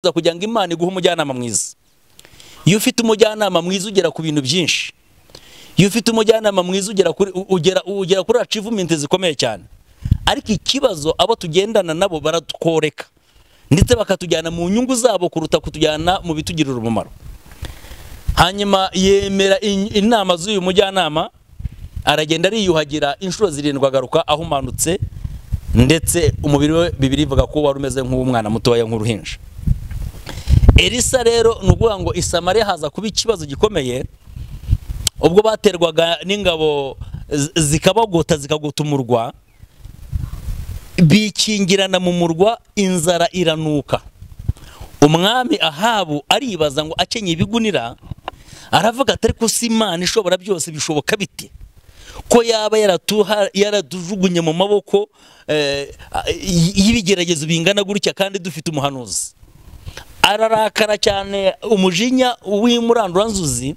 kugira ngo imana iguhe umujyanama mwiza iyo ufite umujyanama mwiza ugera ku bintu byinshi iyo ufite umujyanama mwiza ugera kuri ugera ugera kuri achievement zikomeye cyane ariko ikibazo abo tugendana nabo baratworeka ndetse bakatujyana mu nyungu zabo kuruta kutujyana mu bitugirira umumaro hanyuma yemera in- inama z'uyu mujyanama aragenda ariyuhagira inshuro zirindwi agaruka ahumanutse ndetse umubiri we bibiri ivuga ko wari umeze nk'uw'umwana mutoya nk'uruhinja elisa rero ni ukuvuga ngo i Samariya haza kuba ikibazo gikomeye ubwo baterwaga n'ingabo zi- zikabagota zikagota umurwa bikingirana mu murwa inzara iranuka umwami ahabu aribaza ngo akenyeye ibigunira aravuga atari ko si imana ishobora byose bishoboka bite ko yaba yaratuha- yaradujugunye mu maboko eh, y- y'ibigeragezo bingana gutya kandi dufite umuhanuzi ararakara cyane umujinya w'imuranduranzuzi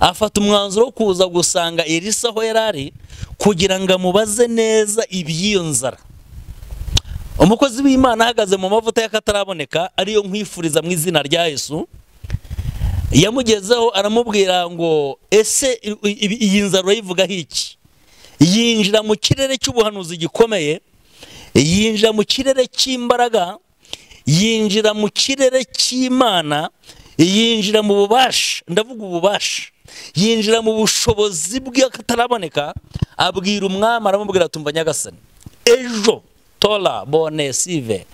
afata umwanzuro wo kuza gusanga elisa aho yari ari kugira ngo amubaze neza iby'iyo nzara umukozi w'imana ahagaze mu mavuta y'akataraboneka ariyo nkwifuriza mu izina rya yesu yamugezeho aramubwira ngo ese i- i- iyi nzara urayivugaho iki yinjira mu kirere cy'ubuhanuzi gikomeye yinjira mu kirere cy'imbaraga yinjira mu kirere cy'imana yinjira mu bubasha ndavuga ububasha yinjira mu bushobozi bw'akataraboneka abwira umwami aramubwira ati umva nyagasani ejo tora bone sive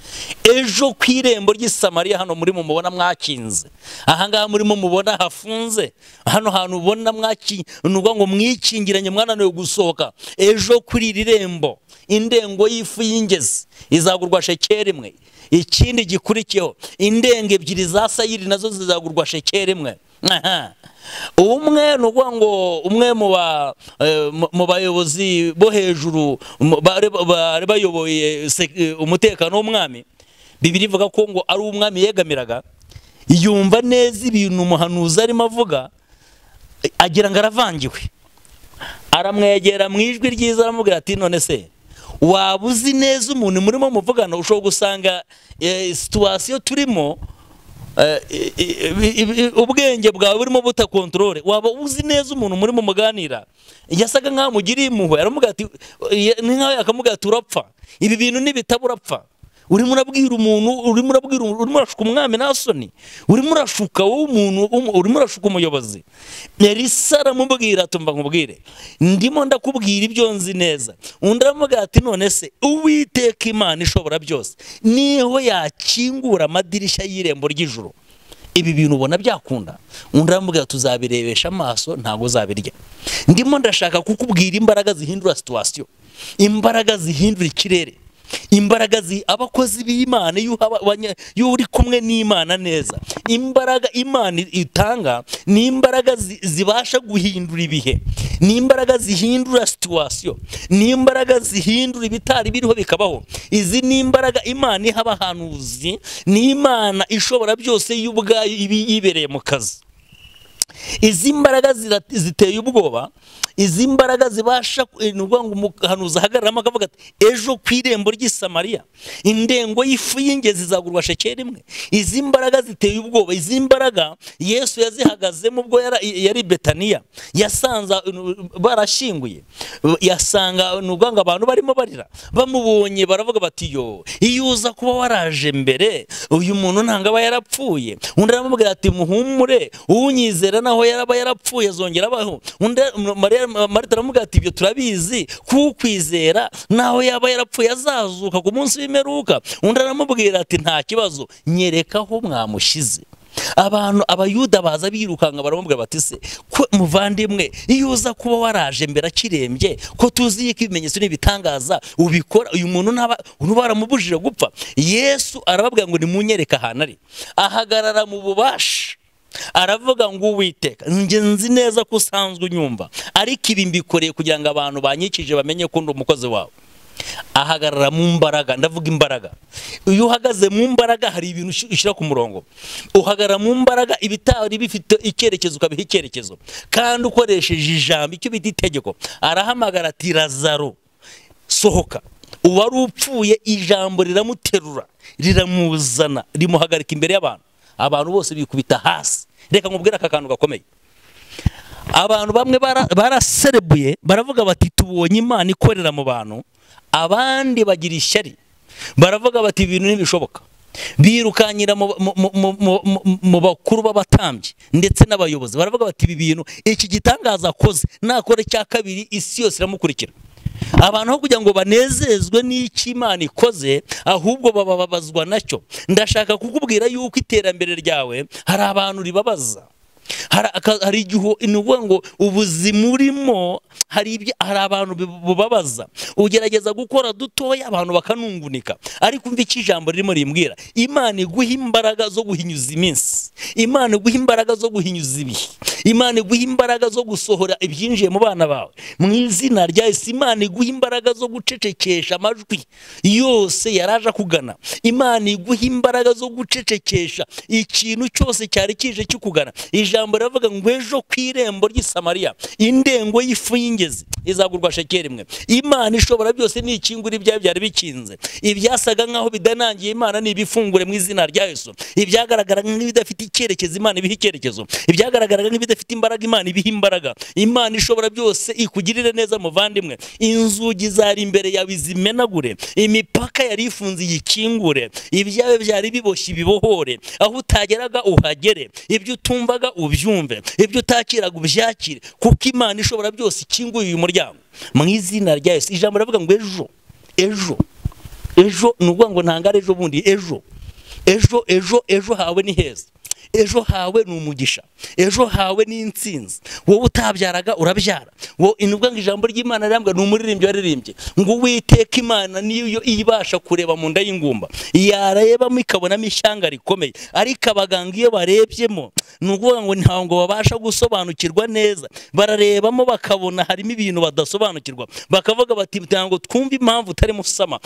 ejo ku irembo ry'i Samariya hano muri mumubona mwakinze ahangaha murimo mubona hafunze hano hantu ubona mwaki ni ukuvuga ngo mwikingiranye mwananiwe gusohoka ejo kuri iri rembo indengo y'ifu y'ingezi izagurwa shekeri imwe ikindi gikurikiyeho indengo ebyiri za sayiri nazo zizagurwa shekeri imwe Aha. umwe ni ukuvuga ngo umwe mu ba- eh, mu- mu bayobozi bo hejuru mu- bari bari bayoboye sek- eh, umutekano w'umwami bibiri ivuga ko ngo ari umwami yegamiraga yumva neza ibintu umuhanuzi arimo avuga agira ngo aravangiwe aramwegera mu ijwi ryiza aramubwira ati none se waba uzi neza umuntu murimo muvugana ushobora gusanga eh, situwasiyo turimo eh, i- i- i- i- ubwenge bwawe burimo butakontorore waba uzi neza umuntu murimo muganira yasaga nkaho amugiriye impuhwe aramubwira ati eh, ni nkaho yakamubwira ati urapfa ibi bintu nibitaba urapfa urimo urabwira umuntu urimo urabwira urimo urashuka umwami nta soni urimo urashuka wowe umuntu umu- urimo urashuka umuyobozi elisa aramubwira ati mba nkubwire ndimo ndakubwira ibyo nzi neza undi aramubwira ati none se uwiteka imana ishobora byose niho yakingura amadirishya y'irembo ry'ijuru ibi bintu ubona byakunda undi aramubwira tuzabirebesha amaso ntabwo uzabirya ndimo ndashaka kukubwira imbaraga zihindura situwasiyo imbaraga zihindura ikirere imbaraga zi- abakozi b'imana iyo uha abanya- iyo uri kumwe n'imana neza imbaraga imana itanga ni imbaraga zi- zibasha guhindura ibihe ni imbaraga zihindura situwasiyo ni imbaraga zihindura ibitari biriho bikabaho izi ni imbaraga imana iha abahanuzi ni imana ishobora byose yo ubwayo iba yibereye mu kazi izi mbaraga zira- ziteye ubwoba izi mbaraga zibasha ku- ni ukuvuga ngo umuhanuzi ahagararamo akavuga ati ejo ku irembo ry'i Samariya indengo y'ifu y'ingezi izagurwa shekeri imwe izi mbaraga ziteye ubwoba izi mbaraga yesu yazihagazemo ubwo yara- yari i betaniya yasanze uh, barashyinguye yasanga ni ukuvuga ngo abantu barimo barira bamubonye baravuga bati yo iyo uza kuba waraje mbere uyu muntu ntabwo aba yarapfuye undi aramubwira ati muhumure unyizera naho yaraba yarapfuye azongera abaho undi Mariya- marita aramubwira ati ibyo turabizi kukwizera naho yaba yarapfuye azazuka ku munsi w'imperuka undi aramubwira ati nta kibazo nyereka aho mwamushyize abantu abayuda baza birukanga baramubwira bati se ko muvandimwe iyo uza kuba waraje mbere akirembye ko tuzi yuko ibimenyetso n'ibitangaza ubikora uyu muntu ntaba uba waramubujije gupfa yesu arababwira ngo nimunyereke ahantu ari ahagarara mu bubasha aravuga ngo uwiteka njye nzi neza ko usanzwe unyumva ariko ibi mbikoreye kugira ngo abantu banyikije bamenye ko ndi umukozi wawe ahagarara mu mbaraga ndavuga imbaraga iyo uhagaze mu mbaraga hari ibintu ushi- ushyira ku murongo uhagarara mu mbaraga ibitari bifite icyerekezo ukabiha icyerekezo kandi ukoresheje ijambo icyo bita itegeko arahamagara ati razaro sohoka uwari upfuye ijambo riramuterura riramuzana rimuhagarika imbere y'abantu abantu bose bikubita hasi reka nkubwire aka kantu gakomeye abantu bamwe baraserebuye baravuga bati tubonye imana ikorera mu bantu abandi bagira ishyari baravuga bati ibintu ntibishoboka birukanyira mu bakuru b'abatambyi ndetse n'abayobozi baravuga bati ibi bintu iki gitangaza akoze nakora icya kabiri isi yose iramukurikira abantu aho kugira ngo banezezwe n'icyo imana ikoze ahubwo bababazwa nacyo ndashaka kukubwira yuko iterambere ryawe hari abantu ribabaza hari igihe ni ukuvuga ngo ubuzima urimo hari abantu bubabaza ugerageza gukora dutoya abantu bakanungunika ariko umva icyo ijambo ririmo rimbwira imana iguha imbaraga zo guhinyuza iminsi imana iguha imbaraga zo guhinyuza ibihe imana iguha imbaraga zo gusohora ibyinjiye mu bana bawe mu izina rya isi imana iguha imbaraga zo gucecekesha amajwi yose yaraje akugana imana iguha imbaraga zo gucecekesha ikintu cyose cyari kije kikugana ijambo riravuga ngo ejo ku irembo ry'isamariya indengo y'ifu y'ingezi izagurwa shekeri imwe imana ishobora byose nikingura ibyayo byari bikinze ibyasaga nk'aho bidanangiye imana ni ibifungure mu izina rya yesu ibyagaragaraga nk'ibidafite icyerekezo imana ibiha icyerekezo ibyagaragaraga nk'ibidafite imbaraga imana ibiha imbaraga imana ishobora byose ikugirire neza muvandimwe inzugi zari imbere yawe zimenagure imipaka yari ifunze iyikingure ibyawe byari biboshye ibibohore aho utageraga uhagere ibyo utumvaga ubyumve ibyo utakiraga ubyakire kuko imana ishobora byose ikinguye uyu muryango mu izina rya Yesu ijambo riravuga ngo ejo ejo ejo ni ukuvuga ngo ntangare ejo bundi ejo ejo ejo ejo hawe ni heza ejo hawe ni umugisha ejo hawe ni insinzi wowe utabyaraga urabyara wowe inubwa ngo ijambo ry'imana rirambwa ni umuririmbyi waririmbye ngo uwiteka imana niyo ibasha kureba mu nda y'ingumba yarebamo ikabonamo ishyanga rikomeye ariko abaganga iyo barebyemo ni ukuvuga ngo ntabwo ngo babasha gusobanukirwa neza bararebamo bakabona harimo ibintu badasobanukirwa bakavuga bati ntabwo twumve impamvu utarimo usama